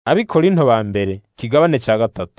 abikorinto ba mbere kigabane ca gatatu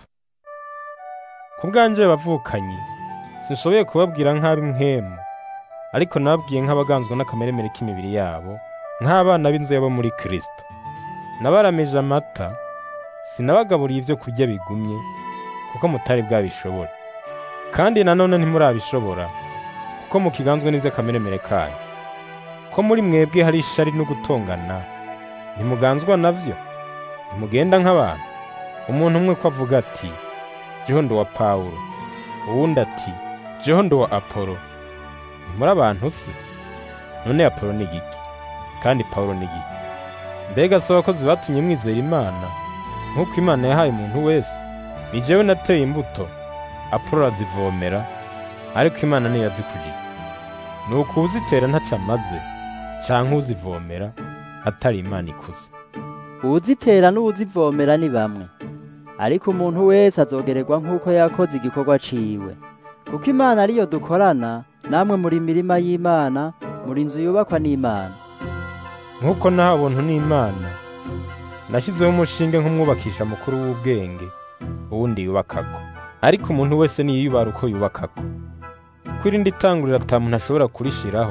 ku bwanje bavukanyi sinshoboye kubabwira nk'ab'impwemu ariko nababwiye nk'abaganzwa n'akameremere k'imibiri yabo nk'abana b'inzu yabo muri kristo nabaramije amata sinabagaburiye ibyo kurya bigumye kuko mutari bwabishobora kandi nanone ntimurabishobora kuko mukiganzwe n'ivy'akameremere kanyu ko muri mwebwe hari ishari no gutongana ntimuganzwa navyo ntimugenda nk'abantu umuntu umwe ko avuga ati jeho ndi uwa pawulo uwundi ati jeho ndi uwa apolo ntimuri abantu se none apolo ni igiki kandi pawulo ni igiki mbega si abakozi batumye mwizera imana nk'uko imana yahaye umuntu wese ni jewe nateye imbuto apolo arazivomera ariko imana niyo yazikuriye ni uko uzitera ntaco amaze canke uzivomera atari imana ikuze uwuzitera n'uwuzivomera ni bamwe ariko umuntu wese azogererwa nk'uko yakoze igikorwa ciwe kuko imana ariyo dukorana namwe muri mirima y'imana muri inzu yubakwa n'imana nk'uko naho ubuntu n'imana nashyizeho umushinge nk'umwubakisha mukuru w'ubwenge uwundi yubakako ariko umuntu wese niyiyubara uko yubakako ko irindi tanguriro ata muntu ashobora kurishiraho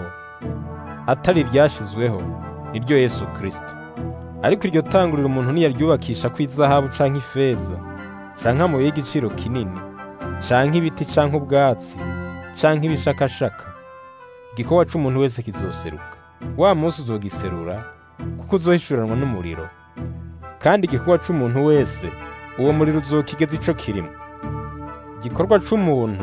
atari iryashizweho niryo yesu kristo ariko iryo tanguriro umuntu niyaryubakisha ko izahabu canke ifeza canke amabuye y'igiciro kinini canke ibiti canke ubwatsi canke ibishakashaka igikorwa c'umuntu wese kizoseruka wa munsi uzogiserura kuko uzohishuranwa n'umuriro kandi igikorwa c'umuntu wese uwo muriro uzokigeza ico kirimo igikorwa c'umuntu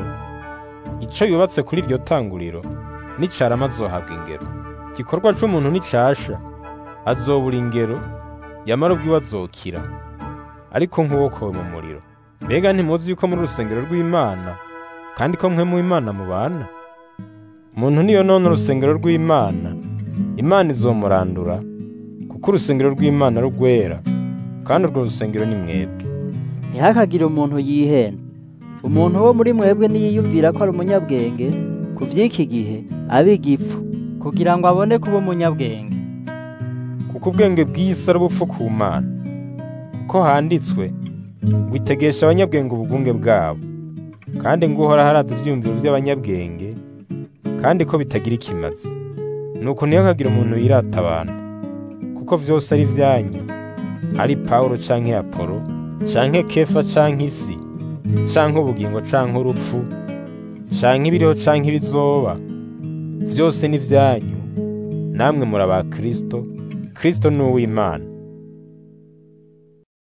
ico yubatse kuri iryo tanguriro nicarama azohabwa ingero igikorwa c'umuntu nicasha azobura ingero yamara ubwiwe azokira ariko nk'uwokowe mu muriro mbega ntimuzi yuko muri urusengero rw'imana kandi ko mwe mu imana mubana umuntu niyo none urusengero rw'imana imana izomurandura kuko urusengero rw'imana rugwera kandi urwo rusengero ni mwebwe ntihakagire umuntu yihenda umuntu wo muri mwebwe niyiyumvira ko ari umunyabwenge ku vy'iki gihe abe igipfu kugira ngo abone kuba umunyabwenge kuko ubwenge bw'isi ari ubupfu ku mana kuko handitswe ngo itegesha abanyabwenge ubugunge bwabo kandi ngo uhora haraza ivyiyumviro vy'abanyabwenge kandi ko bitagira ikimazi nuko ntihakagire umuntu yirata abantu kuko vyose ari vyanyu ari pawulo canke apolo canke kefa canke isi canke ubugingo canke urupfu canke ibiriho canke ibizoba vyose ni vyanyu namwe muri aba kristo kristo ni uw'imana